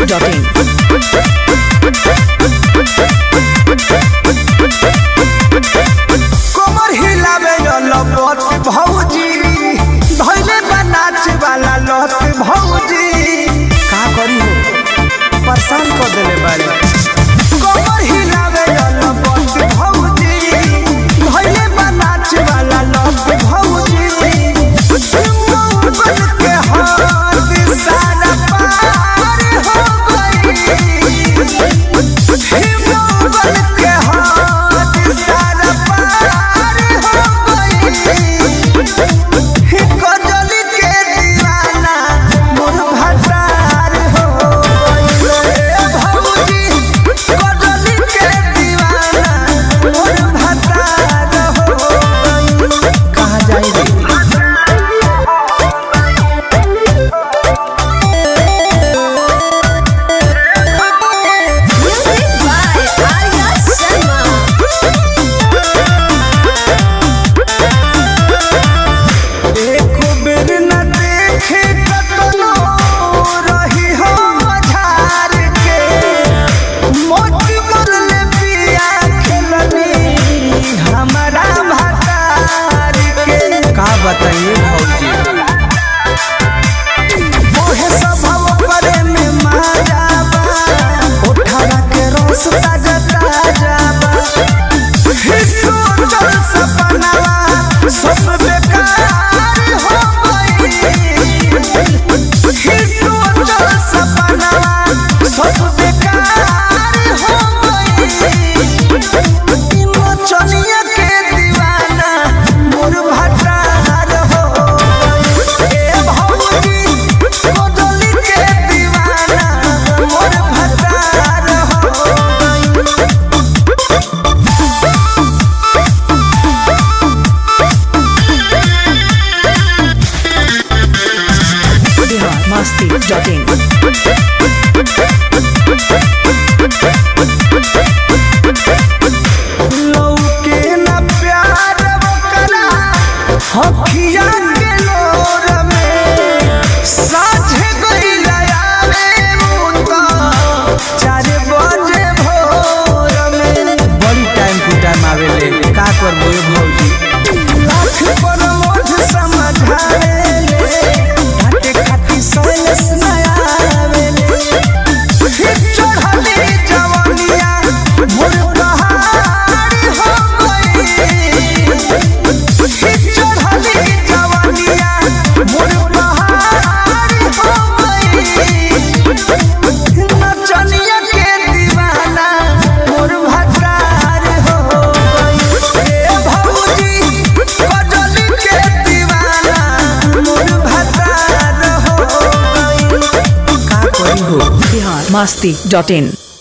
biharmasti.in कमर हिलावे लपत भौजी धैले बनाच वाला लत भौजी का करी हो परेशान कर देले बारे कमर हिलावे लपत भौजी धैले बनाच वाला लत भौजी बन के हाथ सारा पार हो गई हिम्मत के हाथ सारा पार हो गई कजली के दीवाना मोर भटार हो गई भौजी कजली के दीवाना मोर भटार हो गई कहाँ जाई रे Music by Arya Sharma. एको बेर न देखे कतनो रही हो मझार के मोती मरले पिया खेलनी हमारा भतार के का बताइए भौजी मोहे स्वभाव करे में माया बा उठावा के रस ताजा ताजा बा हिस्सो चल सपनावा सब बेकार हो गई हिस्सो चल सपनावा सब बेकार हो गई चनिया के दीवाना मोर भटार हो गई ए भौजी कोदली के दीवाना मोर भटार हो गई biharmasti.in लौके न प्यार ओकरा हखिया के लोर में साझे गइला आवे मुता चार बजे भोर में बड़ी टाइम टू टाइम आवेले का करबो ए भौजी लाख पर मोठ समझावे घाटे खाती सोलस नया आवेले चढ़ली जवनिया मोर पहाड़ हो गई चढ़ली जवनिया मोर पहाड़ हो गई नचनिया के दीवाना मोर भटार हो गई ए भौजी कजली के दीवाना मोर भटार हो गई का करी हो biharmasti.in